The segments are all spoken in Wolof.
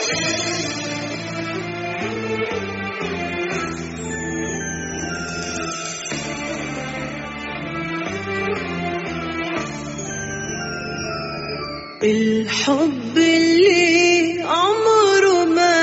الحب اللي عمره ما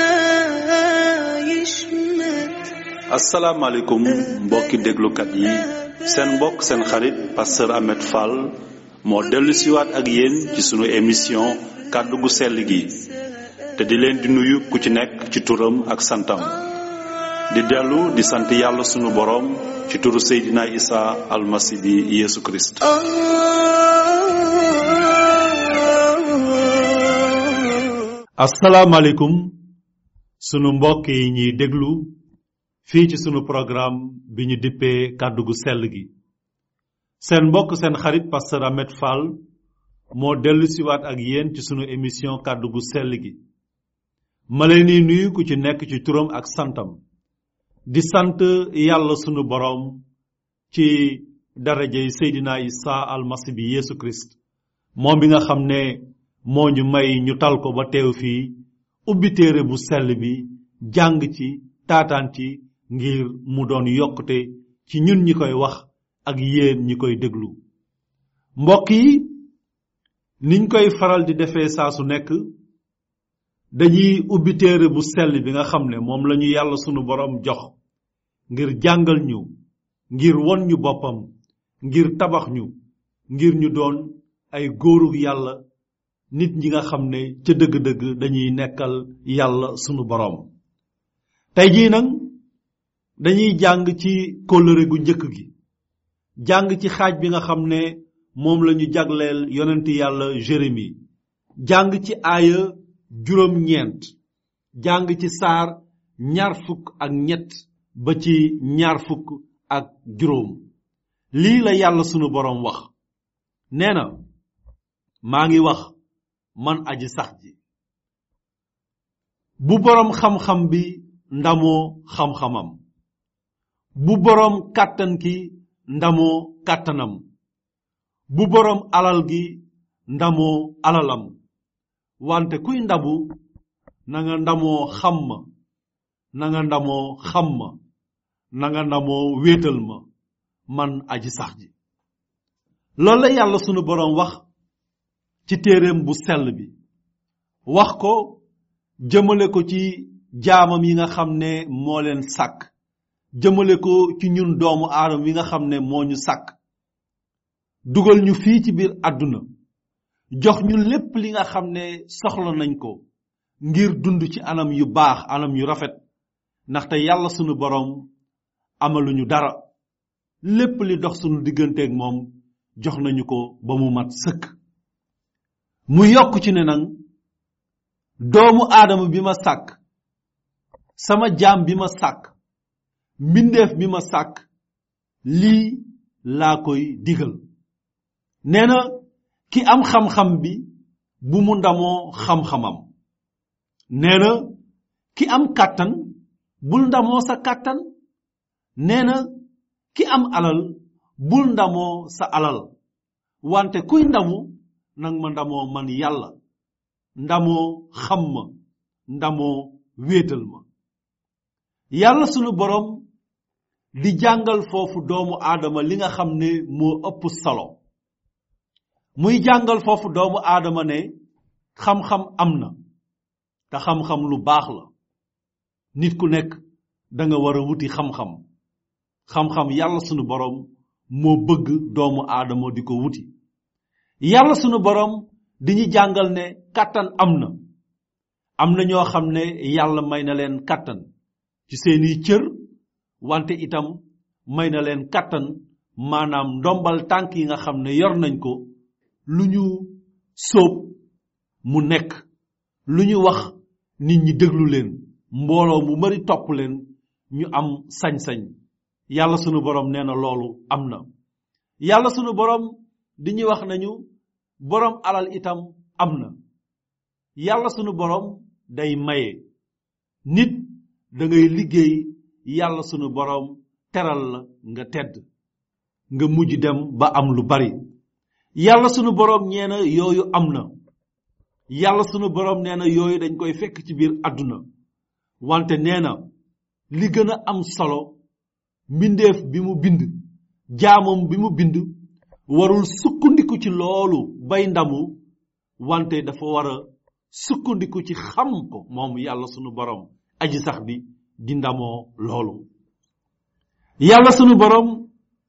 يشمت asalaamaaleykum mbokki déglukat yi seen mbokk seen xarit pasteur Ahmed Fall moo dellu siwaat ak yéen ci sunu émission kàddu gu sell gi te di leen di nuyu ku ci nekk ci turam ak santam di dellu di sant yàlla sunu boroom ci turu Seydina Isa almasi bi Yeesu Kirist آه asalaamaaleykum sunu mbokk yi ñuy déglu fii ci sunu programme bi ñu dippee kàddu gu sell gi seen mbokk seen xarit pasteur Ahmed Fall moo dellu siwaat ak yéen ci sunu émission kàddu gu sell gi ma leen di nuyu ku ci nekk ci turam ak santam di sant yàlla sunu boroom ci darajey Seydina Isa almasi bi Yeesu Kirist moom bi nga xam ne moo ñu may ñu tal ko ba teew fii ubbi téere bu sell bi jàng ci taataan ci ngir mu doon yokkute ci ñun ñi koy wax ak yéen ñi koy déglu mbokk yi niñ koy faral di defee saa su nekk dañuy ubbi téere bu sell bi nga xam ne moom lañu yàlla sunu boroom jox ngir jàngal ñu ngir won ñu boppam ngir tabax ñu ngir ñu doon ay góoru yàlla nit ñi nga xam ne ca dëgg-dëgg dañuy nekkal yàlla sunu boroom tey jii nag dañuy jàng ci kóllëre gu njëkk gi jàng ci xaaj bi nga xam ne moom lañu jagleel yonent yàlla Jérémi jàng ci aaya juróom-ñeent jàng ci saar ñaar fukk ak ñett ba ci ñaar fukk ak juróom lii la yàlla sunu boroom wax nee na maa ngi wax man aji sax ji bu boroom xam-xam bi ndamoo xam-xamam bu boroom kàttan ki ndamoo kàttanam bu boroom alal gi ndamoo alalam wante kuy ndabu na nga ndamoo xam ma na nga ndamoo xam ma na nga ndamoo wéetal ma man aji sax ji loolu la yàlla sunu boroom wax ci téereem bu sell bi wax ko jëmale ko ci jaamam yi nga xam ne moo leen sàkk jëmale ko ci ñun doomu aadama yi nga xam ne moo ñu sàkk dugal ñu fii ci biir àdduna jox ñu lépp li nga xam ne soxla nañ ko ngir dund ci anam yu baax anam yu rafet ndaxte yàlla sunu boroom amaluñu dara lépp li dox sunu digganteeg moom jox nañu ko ba mu mat sëkk mu yokk ci ne nag doomu aadama bi ma sàkk sama jaam bi ma sàkk mbindeef bi ma sàkk lii laa koy digal nee na ki am xam-xam bi bu mu ndamoo xam-xamam nee na ki am kàttan bul ndamoo sa kàttan nee na ki am alal bul ndamoo sa alal wante kuy ndamu nang ma ndamoo man yàlla ndamoo xam ma ndamoo wéetal ma yàlla sunu boroom di jàngal foofu doomu aadama li nga xam ne moo ëpp solo muy jàngal foofu doomu aadama ne xam-xam am na te xam-xam lu baax la nit ku nekk da nga war a wuti xam-xam xam-xam yàlla sunu boroom moo bëgg doomu aadama di ko wuti yàlla sunu boroom di ñu jàngal ne kàttan am na am na ñoo xam ne yàlla may na leen kàttan ci seeni cër wante itam may na leen kàttan maanaam ndombal tànk yi nga xam ne yor nañ ko lu ñu sóob mu nekk lu ñu wax nit ñi déglu leen mbooloo mu bari topp leen ñu am sañ-sañ yàlla sunu boroom nee na loolu am na yàlla sunu boroom di ñuy wax nañu boroom alal itam am na yàlla sunu boroom day maye nit da ngay liggéey yàlla sunu boroom teral la nga tedd nga mujj dem ba am lu bari yàlla sunu boroom ñeena yooyu am na yàlla sunu borom nee na yooyu dañ koy fekk ci biir àdduna wante nee na li gën a am solo mbindeef bi mu bind jaamam bi mu bind warul sukkandiku ci loolu bay ndamu wante dafa war a sukkandiku ci xam ko moom yàlla sunu borom aji sax bi di ndamoo loolu yàlla sunu borom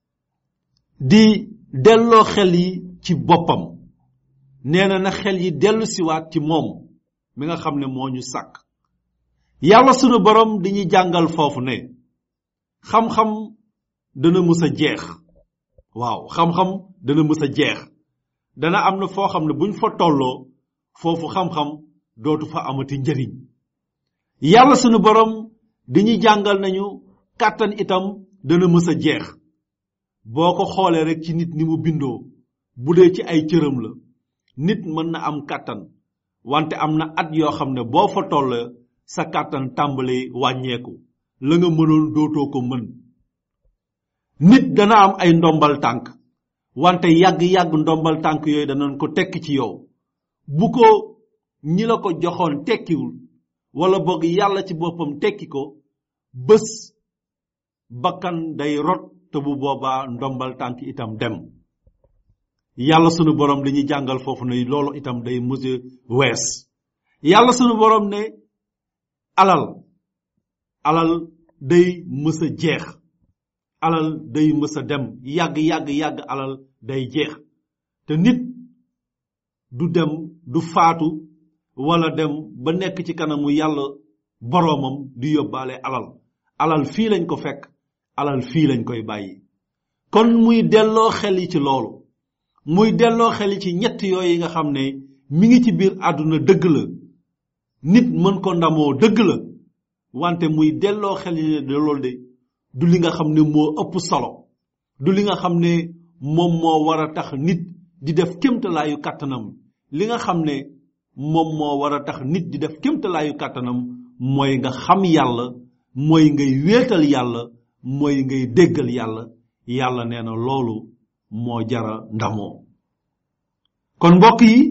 di delloo xel yi ci boppam nee na na xel yi dellu siwaat ci moom mi nga xam ne moo ñu sàkk yàlla sunu borom di ñu jàngal foofu ne xam-xam dana mus a jeex waaw xam-xam dana mus a jeex dana am na foo xam ne buñ fa tolloo foofu xam-xam dootu fa amati njëriñ yàlla sunu borom di ñu jàngal nañu kàttan itam dana mës a jeex boo ko xoolee rek ci nit ni mu bindoo bu dee ci ay cëram la nit mën na am kàttan wante am na at yoo xam ne boo fa tollee sa kàttan tàmbali wàññeeku la nga mënoon dootoo ko mën nit dana am ay ndombal tànk wante yàgg-yàgg ndombal tànk yooyu danañ ko tekki ci yow bu ko ñi la ko joxoon tekkiwul wala boog yàlla ci boppam tekki ko bés bakkan day rot te bu boobaa ndombal tànk itam dem yàlla sunu borom dañuy jàngal foofu ne loolu itam day mës a wees yàlla sunu borom ne alal alal day mës a jeex alal day mës a dem yàgg yàgg yàgg alal day jeex te nit du dem du faatu wala dem ba nekk ci kanamu yàlla boroomam di yóbbaale alal alal fii lañ ko fekk alal fii lañ koy bàyyi kon muy delloo xel yi ci loolu muy delloo xel yi ci ñett yooyu nga xam ne mi ngi ci biir àdduna dëgg la nit mën ko ndamoo dëgg la wante muy delloo xel yi ne de loolu de du li nga xam ne moo ëpp solo du li nga xam ne moom moo war a tax nit di def kémtalaayu kàttanam li nga xam ne moom moo war a tax nit di def kémtalaayu kàttanam mooy nga xam yàlla mooy ngay wéetal yàlla mooy ngay déggal yàlla yàlla nee na loolu moo jara ndamoo kon mbokk yi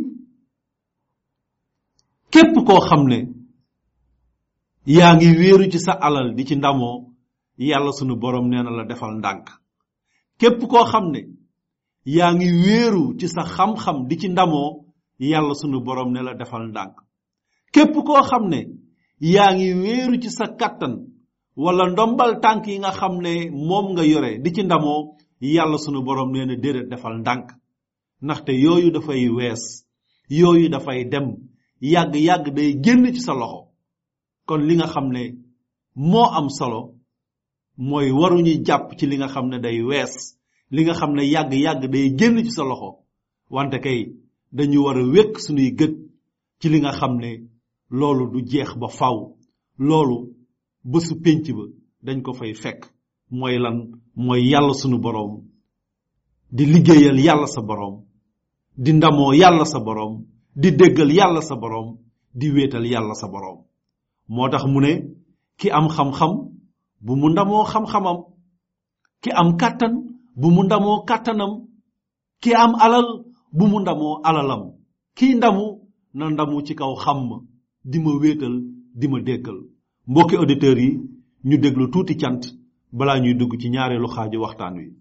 képp koo xam ne yaa ngi wéeru ci sa alal di ci ndamoo yàlla sunu borom nee na la defal ndànk képp koo xam ne yaa ngi wéeru ci sa xam-xam di ci ndamoo yàlla sunu borom ne la defal ndànk képp koo xam ne yaa ngi wéeru ci sa kattan wala ndombal tànk yi nga xam ne moom nga yore di ci ndamoo yàlla sunu borom nee na déedéet defal ndànk ndaxte yooyu dafay wees yooyu dafay dem yàgg-yàgg day génn ci sa loxo kon li nga xam ne moo am solo mooy waruñu jàpp ci li nga xam ne day wees li nga xam ne yàgg-yàgg day génn ci sa loxo wante kay dañu war a wékk suñuy gët ci li nga xam ne loolu du jeex ba faw loolu bésu pénc ba dañ ko fay fekk mooy lan mooy yàlla sunu boroom di liggéeyal yàlla sa boroom di ndamoo yàlla sa boroom di déggal yàlla sa boroom di wéetal yàlla sa boroom moo tax mu ne ki am xam-xam bu mu ndamoo xam-xamam ki am kàttan bu mu ndamoo kàttanam ki am alal bu mu ndamoo alalam kii ndamu na ndamu ci kaw xam ma di ma wéetal di ma déggal mbokki auditeurs yi ñu déglu tuuti cant balaa ñuy dugg ci ñaareelu xaaju waxtaan wi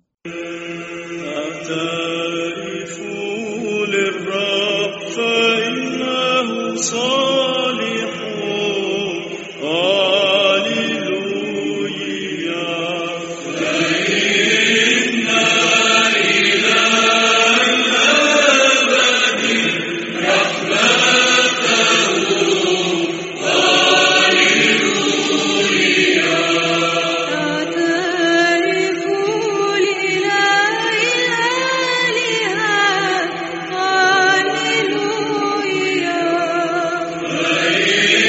اعترفوا للرب فإنه صالح هاليلويا اعترفوا لإله الآلهة هاليلويا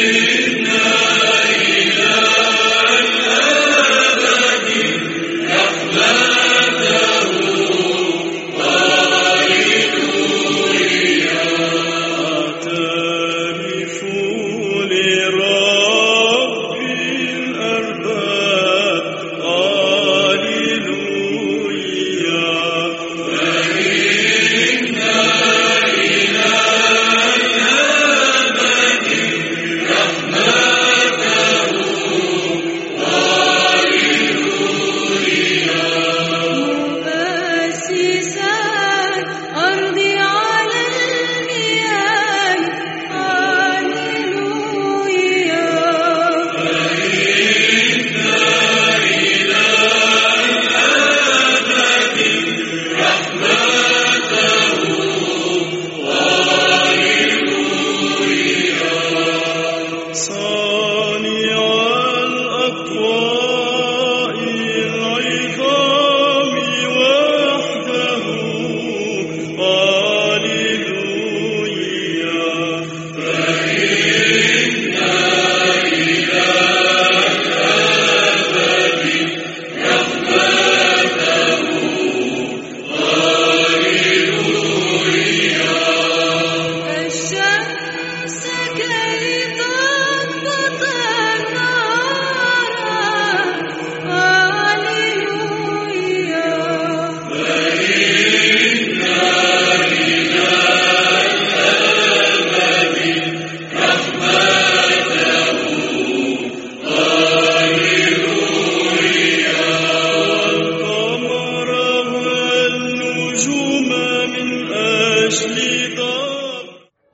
اعترفوا لرب الأرباب هاليلويا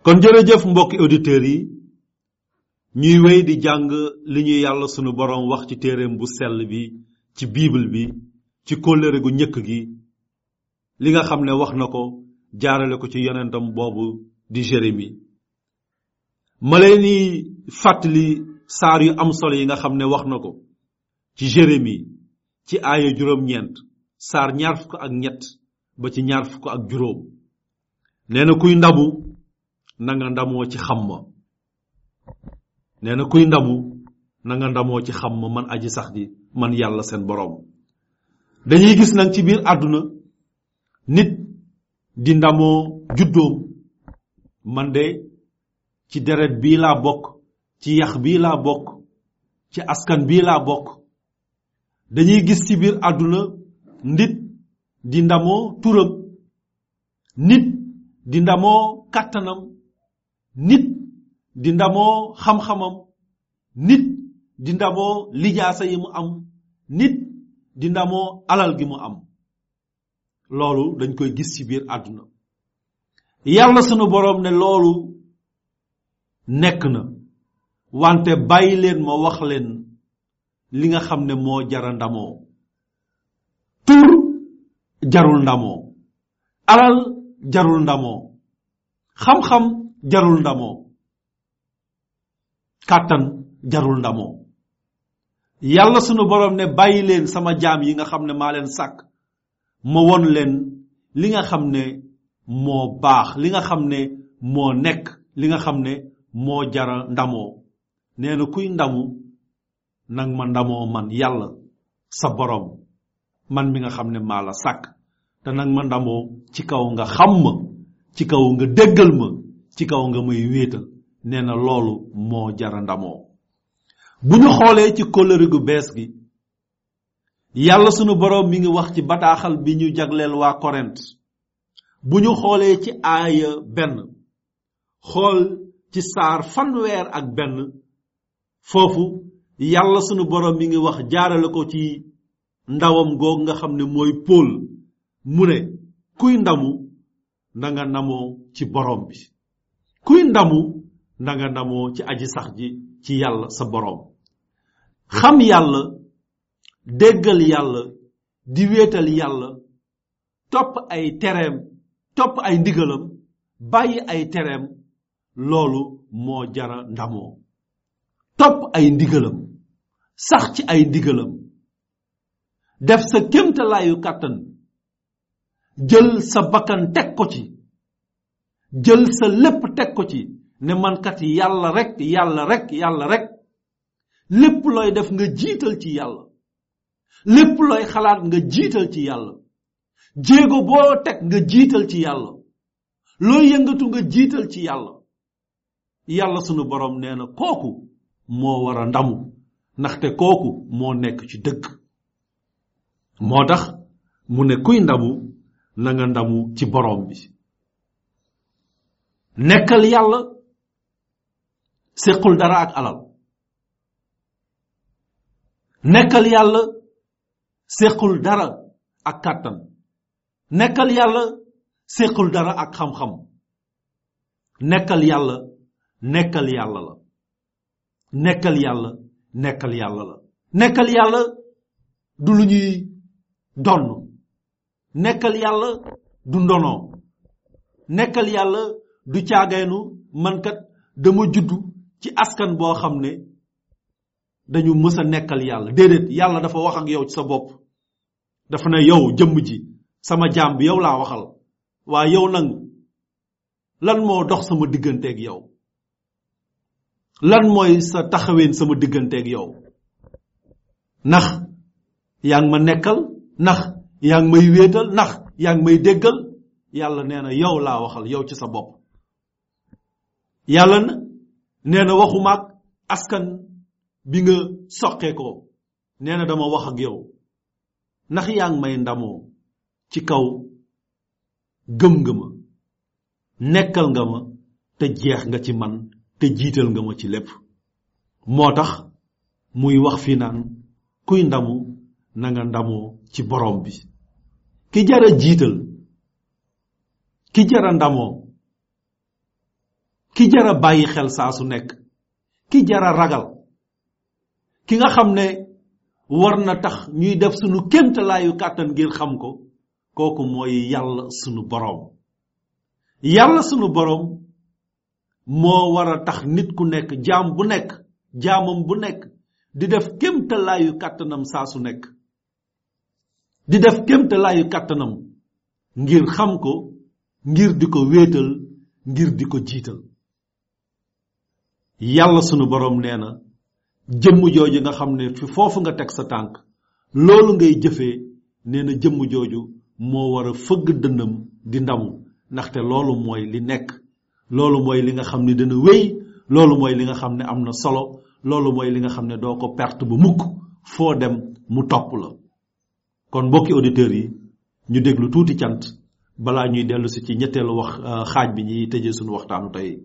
kon jërëjëf mbokki auditeurs yi ñuy wéy di jàng li ñu yàlla sunu borom wax ci téereem bu sell bi ci bible bi ci kóllëre gu njëkk gi li nga xam ne wax na ko jaarale ko ci yonentam boobu di jérémi ma leen di fàttali saar yu am solo yi nga xam ne wax na ko ci jérémi ci aaya juróom-ñeent saar ñaar fukk ak ñett ba ci ñaar fukk ak juróom nee na kuy ndamu na nga ndamoo ci xam ma nee na kuy ndamu na nga ndamoo ci xam ma man aji sax ji man yàlla seen boroom dañuy gis nag ci biir àdduna nit di ndamoo juddoom man de ci deret bii laa bokk ci yax bii laa bokk ci askan bii laa bokk dañuy gis ci biir àdduna nit di ndamoo turam nit di ndamoo kàttanam nit di ndamoo xam-xamam nit di ndamoo lijaasa yi mu am nit di ndamoo alal gi mu am loolu dañ koy gis ci biir àdduna yàlla sunu boroom ne loolu nekk na wante bàyyi leen ma wax leen li nga xam ne moo jara ndamoo tur jarul ndamoo alal jarul ndamoo xam-xam jarul ndamoo kàttan jarul ndamoo yàlla sunu boroom ne bàyyi leen sama jaam yi nga xam ne maa leen sàkk ma won leen li nga xam ne moo baax li nga xam ne moo nekk li nga xam ne moo jara ndamoo nee na kuy ndamu nang ma ndamoo man yàlla sa boroom man mi nga xam ne maa la sàkk te nag ma ndamoo ci kaw nga xam ma ci kaw nga déggal ma ci kaw nga may wéetal nee na loolu moo jara ndamoo bu ñu xoolee ci kóllëre gu bees gi yàlla sunu boroom mi ngi wax ci bataaxal bi ñu jagleel waa korent bu ñu xoolee ci aaya benn xool ci saar fanweer ak benn foofu yàlla sunu boroom mi ngi wax jaarale ko ci ndawam googu nga xam ne mooy Pool mu ne kuy ndamu na nga ndamoo ci boroom bi kuy ndamu na nga ndamoo ci aji sax ji ci yàlla sa boroom xam yàlla déggal yàlla di wéetal yàlla topp ay tereem topp ay ndigalam bàyyi ay tereem loolu moo jara ndamoo topp ay ndigalam sax ci ay ndigalam def sa kémtalaayu kàttan jël sa bakkan teg ko ci jël sa lépp teg ko ci ne man kat yàlla rek yàlla rek yàlla rek lépp looy def nga jiital ci yàlla lépp looy xalaat nga jiital ci yàlla jéego boo teg nga jiital ci yàlla looy yëngatu nga jiital ci yàlla yàlla sunu borom nee na kooku moo war a ndamu ndaxte kooku moo nekk ci dëgg moo tax mu ne kuy ndamu na nga ndamu ci borom bi nekkal yàlla séqul dara ak alal nekkal yàlla séqul dara ak kàttan nekkal yàlla séqul dara ak xam-xam nekkal yàlla nekkal yàlla la nekkal yàlla nekkal yàlla la nekkal yàlla du lu ñuy donn nekkal yàlla du ndono nekkal yàlla du caagaynu man kat dama juddu ci askan boo xam ne dañu mës a nekkal yàlla déedéet yàlla dafa wax ak yow ci sa bopp dafa ne yow jëmm ji sama jaam bi yow laa waxal waa yow nag lan moo dox sama digganteeg yow lan mooy sa taxaween sama digganteeg yow ndax yaa ngi ma nekkal ndax yaa ngi may wéetal ndax yaa ngi may déggal yàlla nee na yow laa waxal yow ci sa bopp yàlla na nee na waxumaak askan bi nga soqee ko nee na dama wax ak yow ndax yaa ngi may ndamoo ci kaw gëm nga ma nekkal nga ma te jeex nga ci man te jiital nga ma ci lépp moo tax muy wax fi naan kuy ndamu na nga ndamoo ci borom bi ki jara jiital ki jara ndamoo ki jara bàyyi xel saa su nekk ki jara ragal ki nga xam ne war na tax ñuy def sunu kémtalaayu kàttan ngir xam ko kooku mooy yàlla sunu boroom yàlla sunu boroom moo war a tax nit ku nekk jaam bu nekk jaamam bu nekk di def kémtalaayu kàttanam saa su nekk di def kémtalaayu kàttanam ngir xam ko ngir di ko wéetal ngir di ko jiital yàlla sunu boroom nee na jëmm jooju nga xam ne fi foofu nga teg sa tànk loolu ngay jëfee nee na jëmm jooju moo war a fëgg dënnam di ndamu ndaxte loolu mooy li nekk loolu mooy li nga xam ne dana wéy loolu mooy li nga xam ne am na solo loolu mooy li nga xam ne doo ko perte ba mukk foo dem mu topp la kon mbokki auditeurs yi ñu déglu tuuti cant balaa ñuy dellu si ci ñetteelu wax xaaj bi ñuy tëjee suñu waxtaanu tey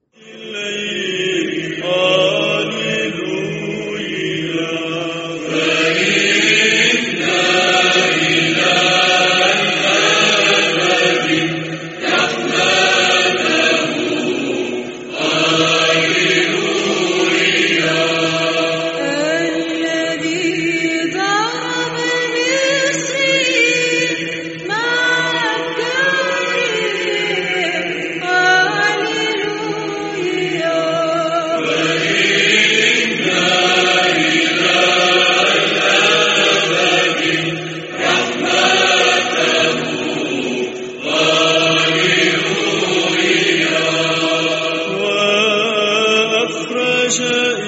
الذي ضرب مصري مع الدار هللويا وأخرج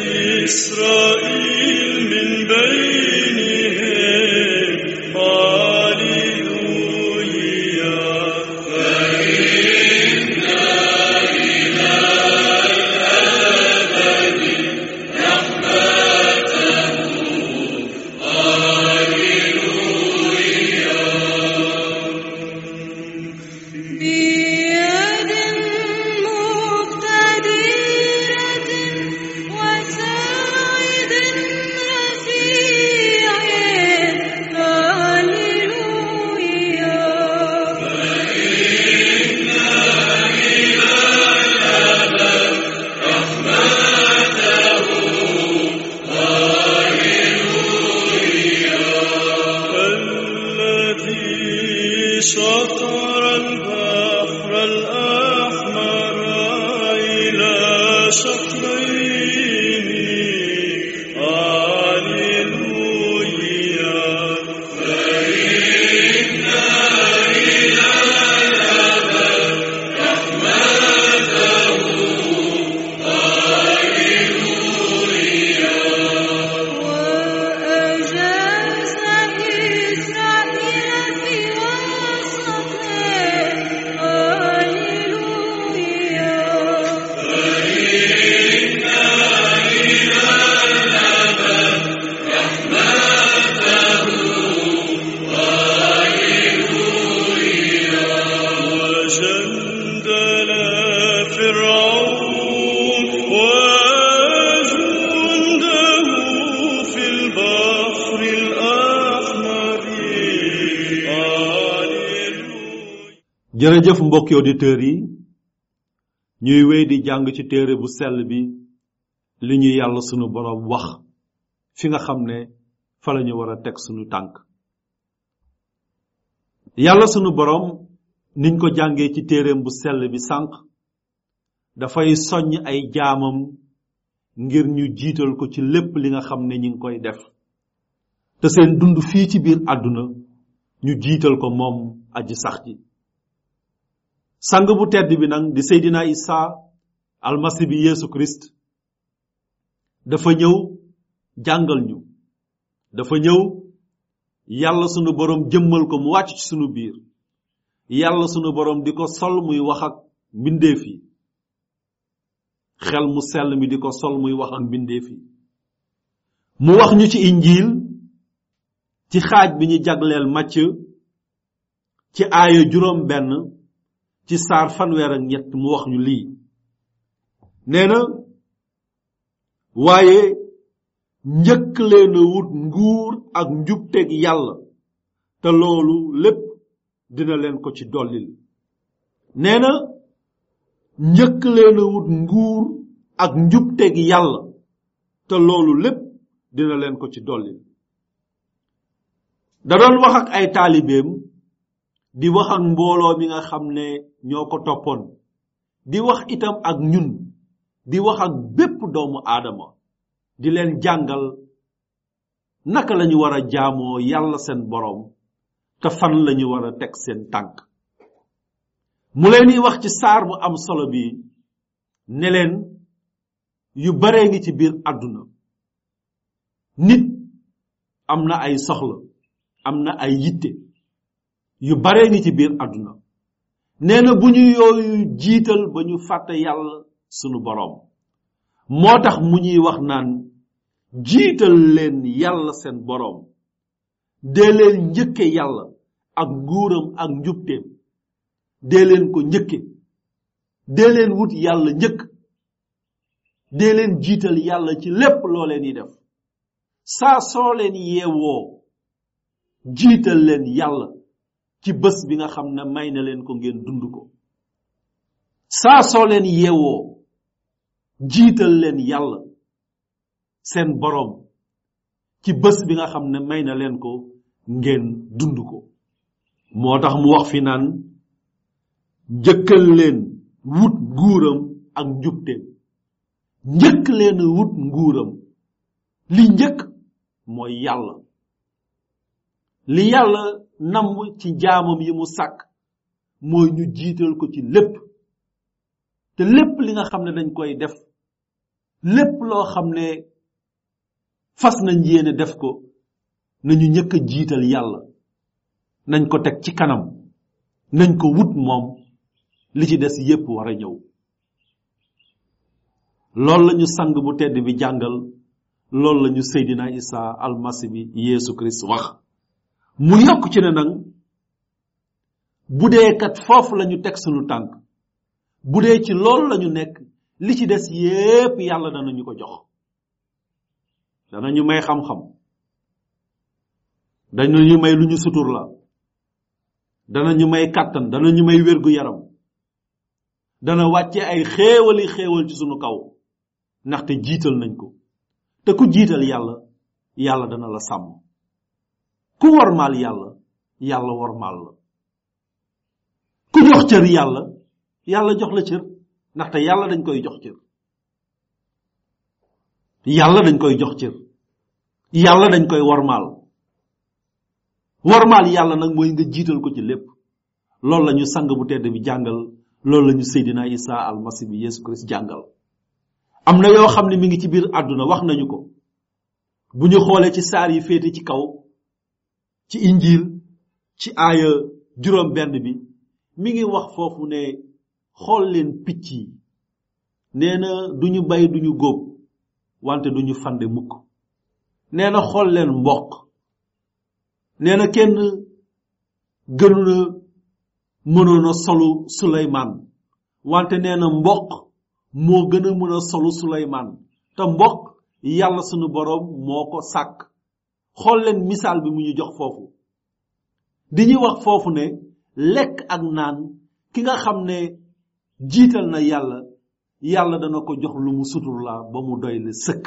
إسرائيل من بينهم هاليلويا بيد مقتدرة وساعد رفيع هللويا الذي شطر البحر الأحمر إلى شطرين هاليلويا وأجاز إسرائيل في وسطه هللويا وجندل فرعون وجنده في البحر الأحمر هاليلويا jërëjëf mbokki auditeurs yi ñuy wéy di jàng ci téere bu sell bi li ñu yàlla sunu boroom wax fi nga xam ne fa la ñu war a teg sunu tànk yàlla sunu boroom niñ ko jàngee ci téereem bu sell bi sànq dafay soññ ay jaamam ngir ñu jiital ko ci lépp li nga xam ne ñi ngi koy def te seen dund fii ci biir àdduna ñu jiital ko moom aji sax ji sang bu tedd bi nag di seydina isa almasi bi yeesu christ dafa ñëw jàngal ñu dafa ñëw yàlla sunu borom jëmmal ko mu wàcc ci sunu biir yàlla sunu borom di ko sol muy wax ak mbindeef yi xel mu sell mi di ko sol muy wax ak mbindeef yi mu wax ñu ci injiil ci xaaj bi ñu jagleel màcc ci aaya juróom benn ci saar fanweer ak ñett mu wax ñu lii nee na waaye njëkk leen a wut nguur ak njubteeg yàlla te loolu lépp dina leen ko ci dollil nee na njëkk leen a wut nguur ak njubteeg yàlla te loolu lépp dina leen ko ci dolli da doon wax ak ay taalibeem di wax ak mbooloo mi nga xam ne ñoo ko toppoon di wax itam ak ñun di wax ak bépp doomu aadama di leen jàngal naka lañu war a jaamoo yàlla seen boroom te fan lañu war a teg seen tànk mu leen di wax ci saar bu am solo bi ne leen yu baree ngi ci biir àdduna nit am na ay soxla am na ay yitte yu baree ngi ci biir àdduna nee na bu ñu yooyu jiital ba ñu fàtte yàlla sunu boroom moo tax mu ñuy wax naan jiital leen yàlla seen boroom dee leen njëkke yàlla ak nguuram ak njubteem dee leen ko njëkke dee leen wut yàlla njëkk dee leen jiital yàlla ci lépp loo leen di def saa soo leen yeewoo jiital leen yàlla ci bés bi nga xam ne may na leen ko ngeen dund ko saa soo leen yeewoo jiital leen yàlla seen boroom ci bés bi nga xam ne may na leen ko ngeen dund ko moo tax mu wax fi naan jëkkal leen wut nguuram ak njubteem njëkk leen wut nguuram li njëkk mooy yàlla li yàlla namm ci jaamam yi mu sàkk mooy ñu jiital ko ci lépp te lépp li nga xam ne dañ koy def lépp loo xam ne fas nañ yéene def ko nañu njëkk a jiital yàlla nañ ko teg ci kanam nañ ko wut moom li ci des yépp war a ñëw loolu lañu sang bu tedd bi jàngal loolu lañu seydina isa almasi bi yeesu christ wax mu yokk ci ne nag bu dee kat foofu lañu teg sunu tànk bu dee ci loolu lañu nekk li ci des yépp yàlla danañu ko jox danañu may xam-xam danañu may lu ñu sutur la danañu may kàttan danañu may wérgu yaram dana wàcce ay xéewali xéewal ci sunu kaw ndaxte jiital nañ ko te ku jiital yàlla yàlla dana la sàmm ku wormaal yàlla yàlla wormaal la ku jox cër yàlla yàlla jox la cër ndaxte yàlla dañ koy jox cër yàlla dañ koy jox cër yàlla dañ koy wormaal wormaal yàlla nag mooy nga jiital ko ci lépp loolu la ñu sang bu tedd bi jàngal loolu la ñu seydina isa almasi bi yesu christ jàngal am na yoo xam ne mi ngi ci biir àdduna wax nañu ko bu ñu xoolee ci saar yi féete ci kaw ci injil ci aaya juróom benn bi mi ngi wax foofu ne xool leen picc yi nee na duñu bay duñu góob wante duñu fande mukk nee na xool leen mboq nee na kenn gënu na mënoon a solu suleymaan wante nee na mboq moo gën a mën a solu suleymaan te mboq yàlla sunu boroom moo ko sàkk xool leen misaal bi mu ñu jox foofu di ñuy wax foofu ne lekk ak naan ki nga xam ne jiital na yàlla yàlla dana ko jox lu mu sutur la ba mu doy le sëkk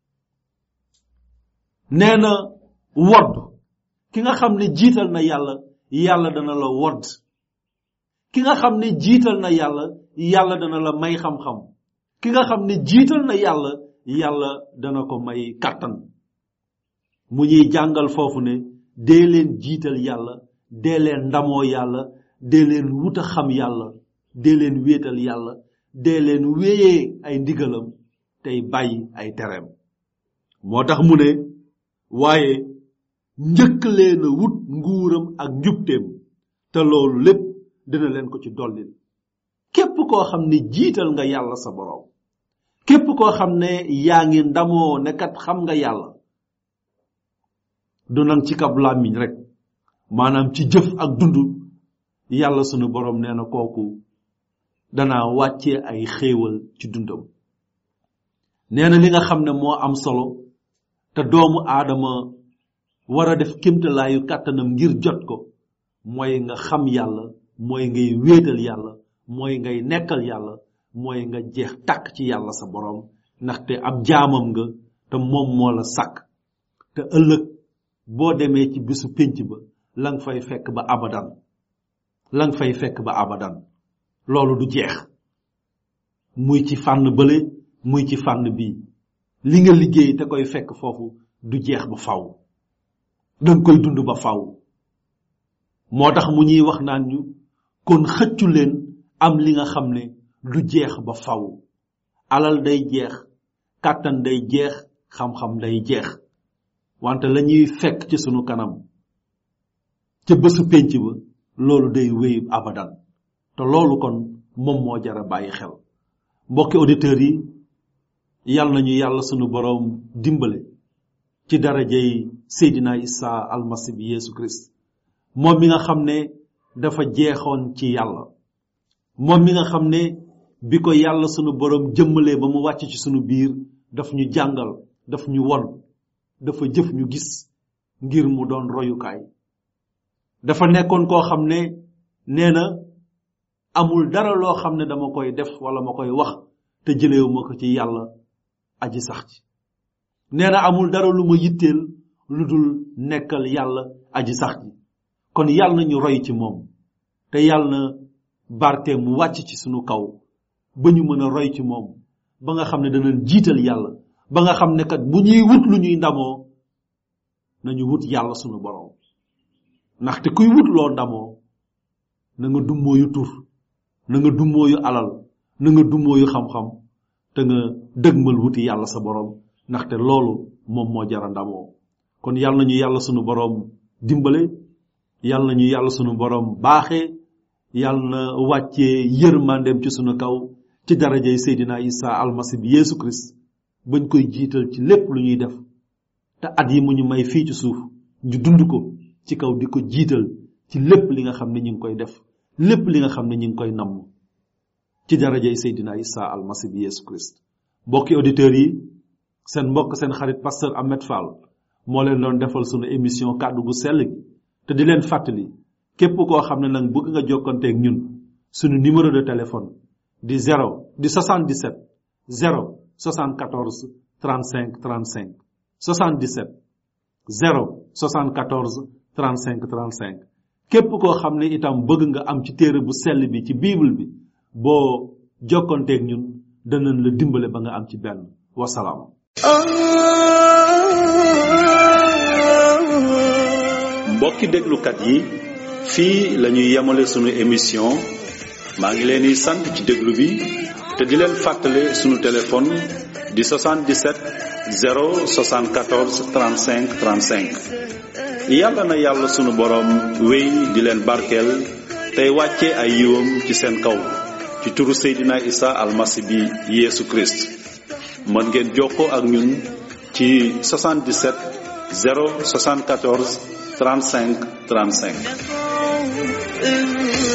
nee na wodd ki nga xam ne jiital na yàlla yàlla dana la wodd ki nga xam ne jiital na yàlla yàlla dana la may xam-xam ki nga xam ne jiital na yàlla yàlla dana ko may kàttan mu ñuy jàngal foofu ne dee leen jiital yàlla dee leen ndamoo yàlla dee leen wut a xam yàlla dee leen wéetal yàlla dee leen wéyee ay ndigalam tey bàyyi ay tereem moo tax mu ne waaye njëkk leen a wut nguuram ak njubteem te loolu lépp dina leen ko ci dollil képp koo xam ne jiital nga yàlla sa boroom képp koo xam ne yaa ngi ndamoo ne kat xam nga yàlla du nang ci kab làmmiñ rek maanaam ci jëf ak dund yàlla sunu boroom nee na kooku danaa wàccee ay xéewal ci dundam nee na li nga xam ne moo am solo te doomu aadama war a def kémtalaayu kàttanam ngir jot ko mooy nga xam yàlla mooy ngay wéetal yàlla mooy ngay nekkal yàlla mooy nga jeex tàkk ci yàlla sa borom ndaxte ab jaamam nga te moom moo la sàkk te ëllëg boo demee ci bisu pénc ba la nga fay fekk ba abadan la nga fay fekk ba abadan loolu du jeex muy ci fànn bële muy ci fànn bii li nga liggéey te koy fekk foofu du jeex ba faw danga koy dund ba faw moo tax mu ñuy wax naan ñu kon xëccu leen am li nga xam ne du jeex ba faw alal day jeex kàttan day jeex xam-xam day jeex wante la ñuy fekk ci sunu kanam ca bésu pénc ba loolu day wéy abadan te loolu kon moom moo jara bàyyi xel mbokki auditeurs yi yal nañu yàlla sunu boroom dimbale ci darajey Seydina Isa almasi bi Yeesu Christ moom mi nga xam ne dafa jeexoon ci yàlla moom mi nga xam ne bi ko yàlla sunu boroom jëmmalee ba mu wàcc ci sunu biir daf ñu jàngal daf ñu won dafa jëf ñu gis ngir mu doon royukaay dafa nekkoon koo xam ne nee na amul dara loo xam ne dama koy def wala ma koy wax te jëleewu ma ko ci yàlla aji sax ci nee na amul dara lu ma yitteel lu dul nekkal yàlla aji sax ji kon yàlla na ñu roy ci moom te yàlla na barke mu wàcc ci sunu kaw ba ñu mën a roy ci moom ba nga xam ne danañ jiital yàlla ba nga xam ne kat bu ñuy wut lu ñuy ndamoo nañu wut yàlla sunu borom ndaxte kuy wut loo ndamoo na nga dummóoyu tur na nga dummóoyu alal na nga dummóoyu xam-xam te nga dëgmal wuti yàlla sa borom ndaxte loolu moom moo jara ndamoo kon yàlla nañu yàlla sunu borom dimbale yàlla nañu yàlla sunu borom baaxee yàlla na wàccee yërmandeem ci sunu kaw ci darajay Seydina Isa almasi bi Yeesu Christ bañ koy jiital ci lépp lu ñuy def te at yi mu ñu may fii ci suuf ñu dund ko ci kaw di ko jiital ci lépp li nga xam ne ñu ngi koy def lépp li nga xam ne ñu ngi koy namm ci darajay Seydina Isa almasi bi Yeesu Christ mbokki auditeurs yi seen mbokk seen xarit pasteur Ahmed Fall moo leen doon defal sunu émission kàddu gu sell gi te di leen fàttali képp koo xam ne nag bëgg nga jokkanteeg ñun sunu numéro de téléphone di 0 di 77 0 74 35 35 77 0 74 35 35 képp koo xam ne itam bëgg nga am ci téere bu sell bi ci bible bi boo jokkanteeg ñun danañ la dimbale ba nga am ci benn wasalaam mbokki déglukat yi fii la ñuy yemale sunu émission maa ngi leen di sant ci déglu bi te di leen fàttale sunu téléphone di 77 074 35 35 yàlla na yàlla sunu boroom wéy di leen barkeel tey wàcce ay yiwam ci seen kaw ci turu Seydina Isa almasi bi Yeesu Christ mën ngeen jokkoo ak ñun ci 77 074 35 35